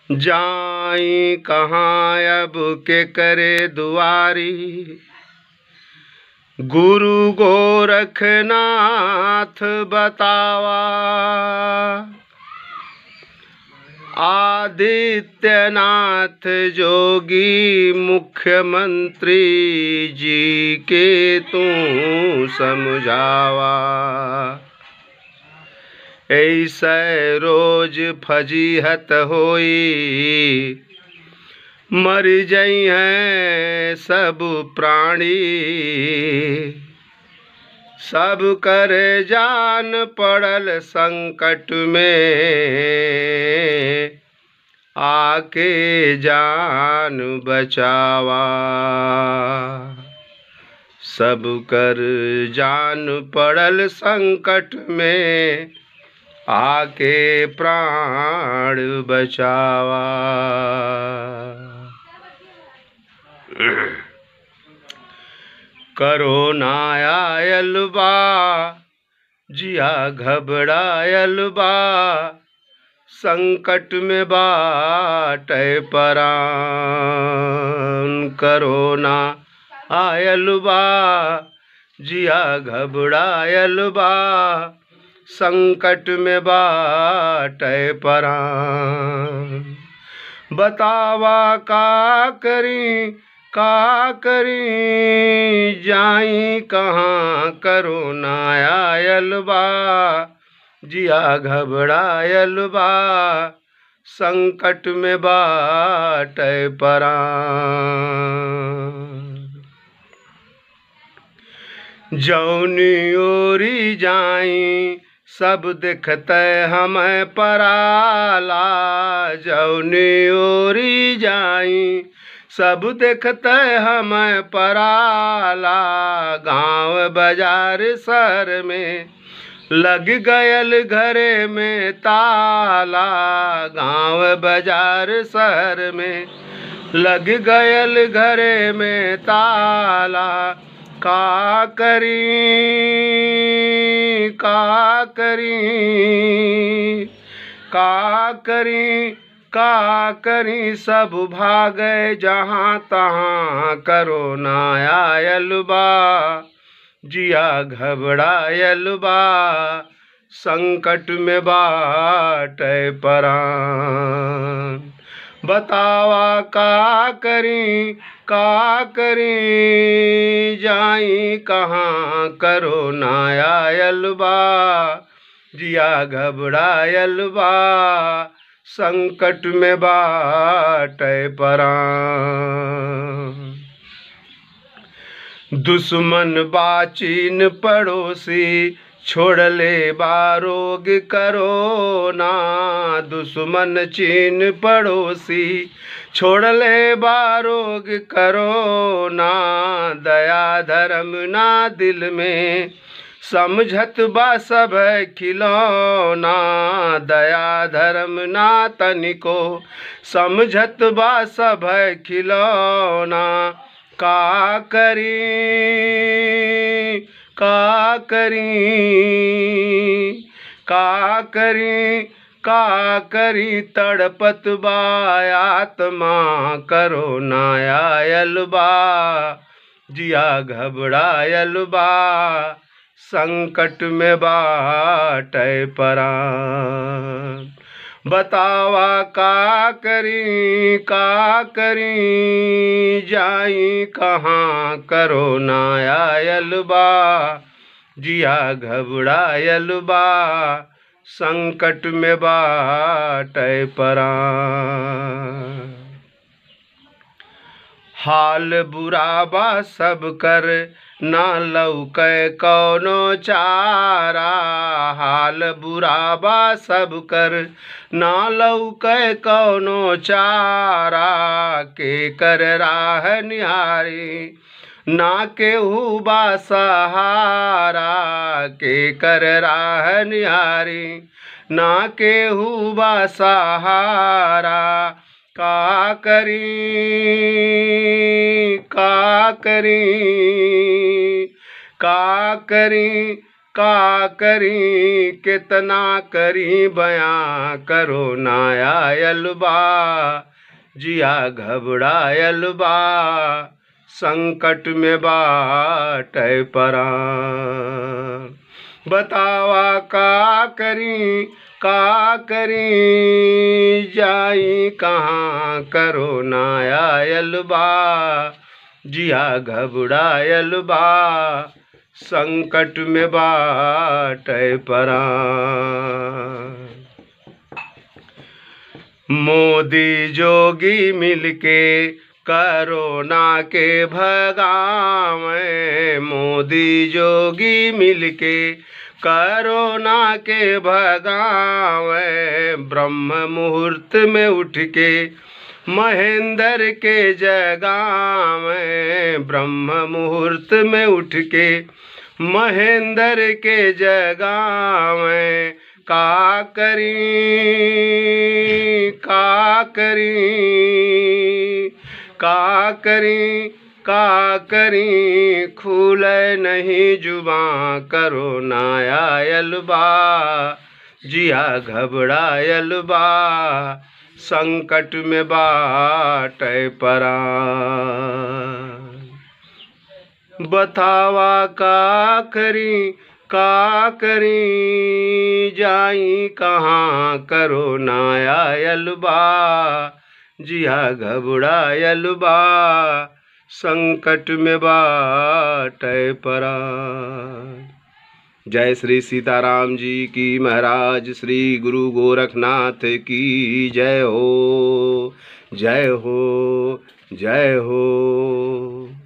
जाई कहाँ अब के करे दुआरी गुरु गोरखनाथ बतावा आदित्यनाथ जोगी मुख्यमंत्री जी के तू समझावा ऐसे रोज फजीहत होई मर जई हैं सब प्राणी सब कर जान पड़ल संकट में आके जान बचावा सब कर जान पड़ल संकट में आके प्राण बचावा करोना आयल बा जिया घबरायल बा संकट में बाट परान करोना आयल बा जिया घबरायल बा संकट में बाट परान बतावा का करी का करी जाई कहाँ करो ना आयल बा जिया घबरायल बा संकट में बाट परान जौनी ओरी जाई सब देखते हमें पराला जौनी ओरी जाई सब देखते हमें पराला गांव बाजार शहर में लग गयल घरे में ताला गांव बाजार शहर में लग गयल घरे में ताला का करी का करी का करी का करी सब भागे जहाँ तहाँ करो ना आयल बा जिया घबरायल बा संकट में बाट परान बतावा का करी का करी जाई कहाँ करो ना आयल बा जिया घबरायल बा संकट में बाट परान दुश्मन बाचीन पड़ोसी छोड़ले बारोग करो ना दुश्मन चीन पड़ोसी छोड़ले बारोग करो ना दया धर्म ना दिल में समझत बा सब खिलौना दया धर्म ना तनिको समझत बा सब खिलौना का करी का करी का करी का करी तड़पत बा आत्मा करो ना आयल बा जिया घबरायल बा संकट में बाट परान बतावा का करी का करी जाई कहाँ करो ना आयल बा जिया घबरायल बा संकट में बाट परान हाल बुरा बा सब कर ना लौके कौनो चारा हाल बुरा बा सब कर ना लौके कौनो चारा के कर राह निहारी ना केहू बा सहारा के कर राह निहारी ना केहू बा सहारा का करी का करी का करी का करी कितना करी बयां करो ना आयल बा जिया घबरायल बा संकट में बाट परा बतावा का करी का करी जाई कहाँ करो ना आयल बा जिया घबरायल बा संकट में बाट परा मोदी जोगी मिलके करोना के भगावे मोदी जोगी मिलके करोना के भगावे ब्रह्म मुहूर्त में उठ के महेंद्र के जगावे ब्रह्म मुहूर्त में उठ के महेंद्र के जगावे का करी का करी का करी का करी खुल नहीं जुबा करो ना आयल बा जिया घबरायल बा संकट में बाट परा बतावा का करी का करी जाई कहाँ करो ना आयल बा जिया घबरायल बा संकट में बाट परा जय श्री सीताराम जी की महाराज श्री गुरु गोरखनाथ की जय हो जय हो जय हो